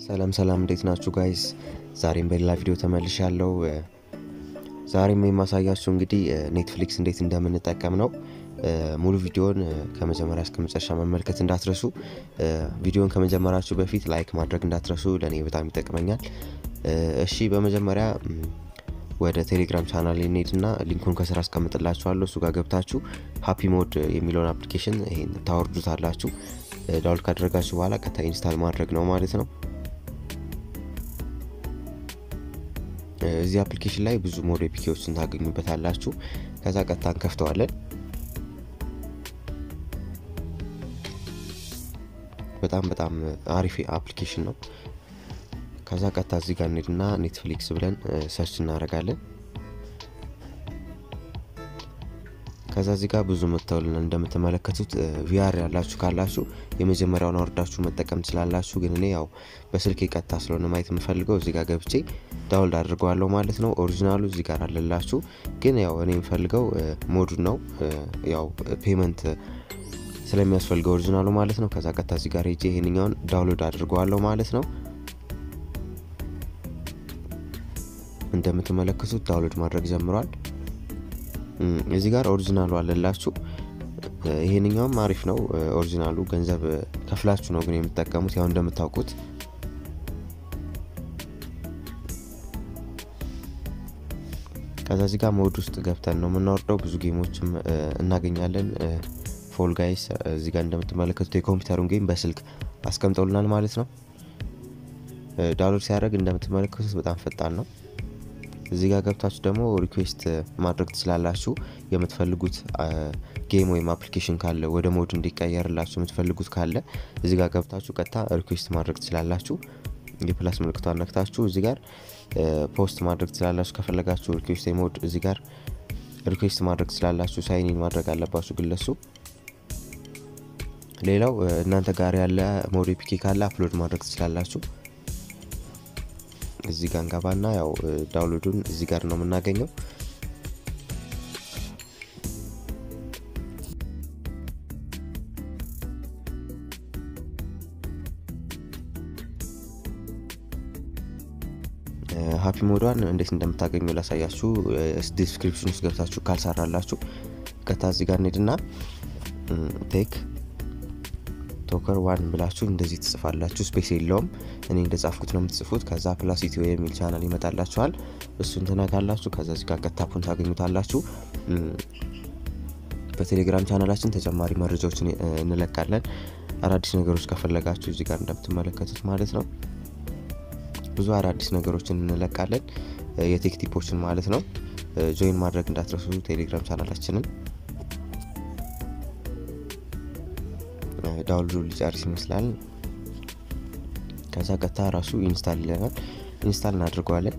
ሰላም ሰላም እንዴት ናችሁ ጋይስ? ዛሬም በሌላ ቪዲዮ ተመልሻለሁ። ዛሬም የማሳያችሁ እንግዲህ ኔትፍሊክስ እንዴት እንደምንጠቀም ነው። ሙሉ ቪዲዮን ከመጀመሪያ እስከ መጨረሻ መመልከት እንዳትረሱ። ቪዲዮን ከመጀመራችሁ በፊት ላይክ ማድረግ እንዳትረሱ፣ ለእኔ በጣም ይጠቅመኛል። እሺ በመጀመሪያ ወደ ቴሌግራም ቻናል እንሄድና ሊንኩን ከስራ አስቀምጥላችኋለሁ። እሱ ጋር ገብታችሁ ሀፒ ሞድ የሚለውን አፕሊኬሽን ይሄን ታወርዱታላችሁ። ዳውንሎድ ካደረጋችሁ በኋላ ቀጥታ ኢንስታል ማድረግ ነው ማለት ነው። እዚህ አፕሊኬሽን ላይ ብዙ ሞድ ኤፒኬዎችን ታገኙበታላችሁ። ከዛ ቀጥታ እንከፍተዋለን። በጣም በጣም አሪፍ አፕሊኬሽን ነው። ከዛ ቀጥታ እዚህ ጋር እንሄድና ኔትፍሊክስ ብለን ሰርች እናደርጋለን። ከዛ እዚህ ጋር ብዙ መጥተውልን እንደምትመለከቱት ቪአር ያላችሁ ካላችሁ የመጀመሪያውን አወርዳችሁ መጠቀም ትችላላችሁ። ግን እኔ ያው በስልክ ቀጥታ ስለሆነ ማየት የምፈልገው እዚህ ጋር ገብቼ ዳውንሎድ አድርገዋለሁ ማለት ነው። ኦሪጂናሉ እዚህ ጋር አለላችሁ። ግን ያው እኔ የምፈልገው ሞዱን ነው ያው ፔመንት ስለሚያስፈልገው ኦሪጂናሉ ማለት ነው። ከዛ ቀጥታ እዚህ ጋር ሄጄ ይሄንኛውን ዳውንሎድ አድርገዋለሁ ማለት ነው። እንደምትመለከቱት ዳውንሎድ ማድረግ ጀምሯል። እዚህ ጋር ኦሪጂናሉ አለላችሁ። ይሄንኛውም አሪፍ ነው። ኦሪጂናሉ ገንዘብ ከፍላችሁ ነው ግን የምትጠቀሙት ያው እንደምታውቁት ከዛ እዚህ ጋር ሞድ ውስጥ ገብተን ነው የምናወርደው። ብዙ ጌሞችም እናገኛለን። ፎል ጋይስ እዚህ ጋር እንደምትመለከቱት የኮምፒውተሩን ጌም በስልክ አስቀምጠውልናል ማለት ነው። ዳውንሎድ ሲያደርግ እንደምትመለከቱት በጣም ፈጣን ነው። እዚህ ጋር ገብታችሁ ደግሞ ሪኩዌስት ማድረግ ትችላላችሁ። የምትፈልጉት ጌም ወይም አፕሊኬሽን ካለ ወደ ሞድ እንዲቀየርላችሁ የምትፈልጉት ካለ እዚህ ጋር ገብታችሁ ቀጥታ ሪኩዌስት ማድረግ ትችላላችሁ። የፕላስ ምልክቷን ነክታችሁ እዚህ ጋር ፖስት ማድረግ ትችላላችሁ። ከፈለጋችሁ ሪኩዌስት ሞድ እዚህ ጋር ሪኩዌስት ማድረግ ትችላላችሁ። ሳይኒን ማድረግ አለባችሁ ግለሱ። ሌላው እናንተ ጋር ያለ ሞድ ኤፒኬ ካለ አፕሎድ ማድረግ ትችላላችሁ። እዚህ ጋር እንገባና ያው ዳውንሎዱን እዚህ ጋር ነው የምናገኘው። ሀፒ ሞዷን እንዴት እንደምታገኙ ላሳያችሁ። ዲስክሪፕሽን ውስጥ ገብታችሁ ካልሰራላችሁ ቀጥታ እዚህ ጋር እንሄድና ቴክ ቶከር ዋን ብላችሁ እንደዚህ ትጽፋላችሁ። ስፔስ የለውም። እኔ እንደጻፍኩት ነው የምትጽፉት። ከዛ ፕላስ ኢትዮ የሚል ቻናል ይመጣላችኋል። እሱን ትነካላችሁ። ከዛ እዚህ ጋር ቀጥታፑን ታገኙታላችሁ። በቴሌግራም ቻናላችን ተጨማሪ መረጃዎችን እንለቃለን። አዳዲስ ነገሮች ከፈለጋችሁ እዚህ ጋር እንደምትመለከቱት ማለት ነው ብዙ አዳዲስ ነገሮችን እንለቃለን። የቴክ ቲፖችን ማለት ነው። ጆይን ማድረግ እንዳትረሱ ቴሌግራም ቻናላችንን። ዳውንሎድ ሊጨርስ ይመስላል። ከዛ ቀጥታ ራሱ ኢንስታል ይለናል። ኢንስታል እናድርገዋለን።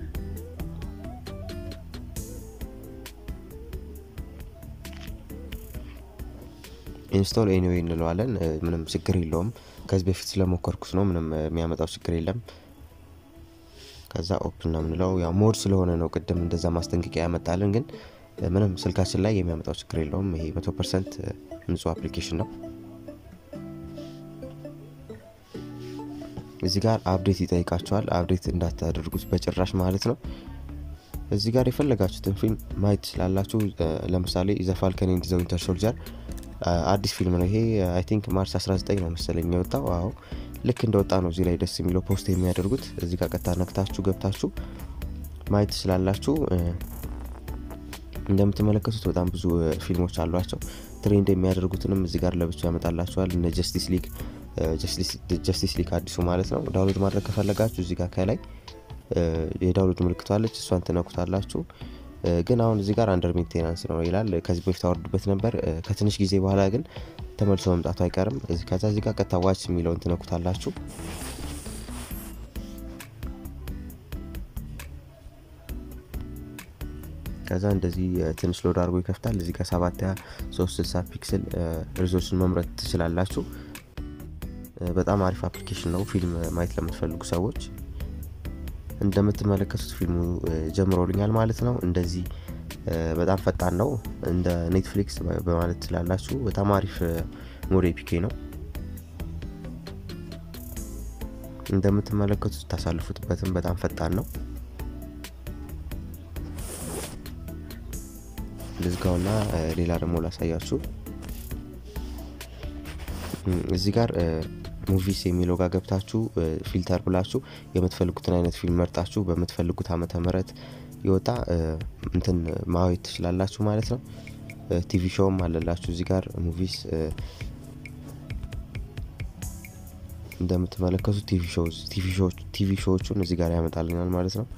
ኢንስቶል ኤኒዌይ እንለዋለን። ምንም ችግር የለውም። ከዚህ በፊት ስለሞከርኩት ነው። ምንም የሚያመጣው ችግር የለም። ከዛ ኦፕን ነው የምንለው። ያው ሞድ ስለሆነ ነው ቅድም እንደዛ ማስጠንቀቂያ ያመጣልን፣ ግን ምንም ስልካችን ላይ የሚያመጣው ችግር የለውም። ይሄ መቶ ፐርሰንት ንጹህ አፕሊኬሽን ነው። እዚህ ጋር አፕዴት ይጠይቃቸዋል። አፕዴት እንዳታደርጉት በጭራሽ ማለት ነው። እዚህ ጋር የፈለጋችሁትን ፊልም ማየት ትችላላችሁ። ለምሳሌ ዘ ፋልከን ኤንድ ዘ ዊንተር ሶልጀር አዲስ ፊልም ነው ይሄ። አይ ቲንክ ማርች 19 ነው መሰለኝ የወጣው። አዎ ልክ እንደወጣ ነው እዚህ ላይ ደስ የሚለው ፖስት የሚያደርጉት። እዚህ ጋር ቀጥታ ነክታችሁ ገብታችሁ ማየት ትችላላችሁ። እንደምትመለከቱት በጣም ብዙ ፊልሞች አሏቸው። ትሬንድ የሚያደርጉትንም እዚህ ጋር ለብቻ ያመጣላችኋል። እነ ጀስቲስ ሊግ ጀስቲስ ሊግ አዲሱ ማለት ነው። ዳውንሎድ ማድረግ ከፈለጋችሁ እዚህ ጋር ከላይ የዳውንሎድ ምልክቷለች፣ እሷን ትነኩታላችሁ። ግን አሁን እዚህ ጋር አንደር ሜንቴናንስ ነው ይላል። ከዚህ በፊት አወርዱበት ነበር። ከትንሽ ጊዜ በኋላ ግን ተመልሶ መምጣቱ አይቀርም። ከዛ እዚህ ጋር ቀጥታ ዋች የሚለውን ትነኩታላችሁ። ከዛ እንደዚህ ትንሽ ሎድ አድርጎ ይከፍታል። እዚህ ጋር ሰባት ያ ሶስት ስልሳ ፒክስል ሪዞሉሽን መምረጥ ትችላላችሁ። በጣም አሪፍ አፕሊኬሽን ነው ፊልም ማየት ለምትፈልጉ ሰዎች። እንደምትመለከቱት ፊልሙ ጀምሮልኛል ማለት ነው። እንደዚህ በጣም ፈጣን ነው። እንደ ኔትፍሊክስ በማለት ትችላላችሁ። በጣም አሪፍ ሞድ ኤፒኬ ነው። እንደምትመለከቱት ታሳልፉትበትም በጣም ፈጣን ነው። ልዝጋውና ሌላ ደግሞ ላሳያችሁ። እዚህ ጋር ሙቪስ የሚለው ጋር ገብታችሁ ፊልተር ብላችሁ የምትፈልጉትን አይነት ፊልም መርጣችሁ በምትፈልጉት ዓመተ ምህረት የወጣ እንትን ማየት ትችላላችሁ ማለት ነው። ቲቪ ሾውም አለላችሁ እዚህ ጋር ሙቪስ እንደምትመለከቱት ቲቪ ሾዎቹን እዚህ ጋር ያመጣልናል ማለት ነው።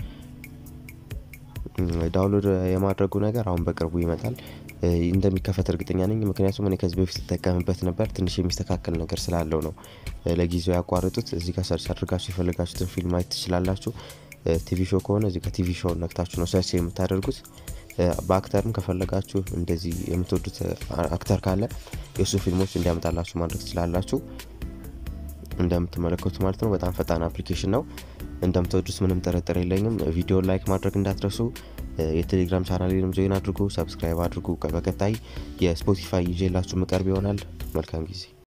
ዳውንሎድ የማድረጉ ነገር አሁን በቅርቡ ይመጣል። እንደሚከፈት እርግጠኛ ነኝ፣ ምክንያቱም እኔ ከዚህ በፊት ተጠቀምበት ነበር። ትንሽ የሚስተካከል ነገር ስላለው ነው ለጊዜው ያቋረጡት። እዚህ ጋር ሰርች አድርጋችሁ የፈለጋችሁትን ፊልም ማየት ትችላላችሁ። ቲቪ ሾው ከሆነ እዚህ ጋር ቲቪ ሾው ነክታችሁ ነው ሰርች የምታደርጉት። በአክተርም ከፈለጋችሁ እንደዚህ የምትወዱት አክተር ካለ የእሱ ፊልሞች እንዲያመጣላችሁ ማድረግ ትችላላችሁ። እንደምትመለከቱት ማለት ነው። በጣም ፈጣን አፕሊኬሽን ነው። እንደምትወዱት ምንም ጥርጥር የለኝም። ቪዲዮ ላይክ ማድረግ እንዳትረሱ። የቴሌግራም ቻናሌንም ጆይን አድርጉ፣ ሰብስክራይብ አድርጉ። በቀጣይ የስፖቲፋይ ይዤላችሁ ምቀርብ ይሆናል። መልካም ጊዜ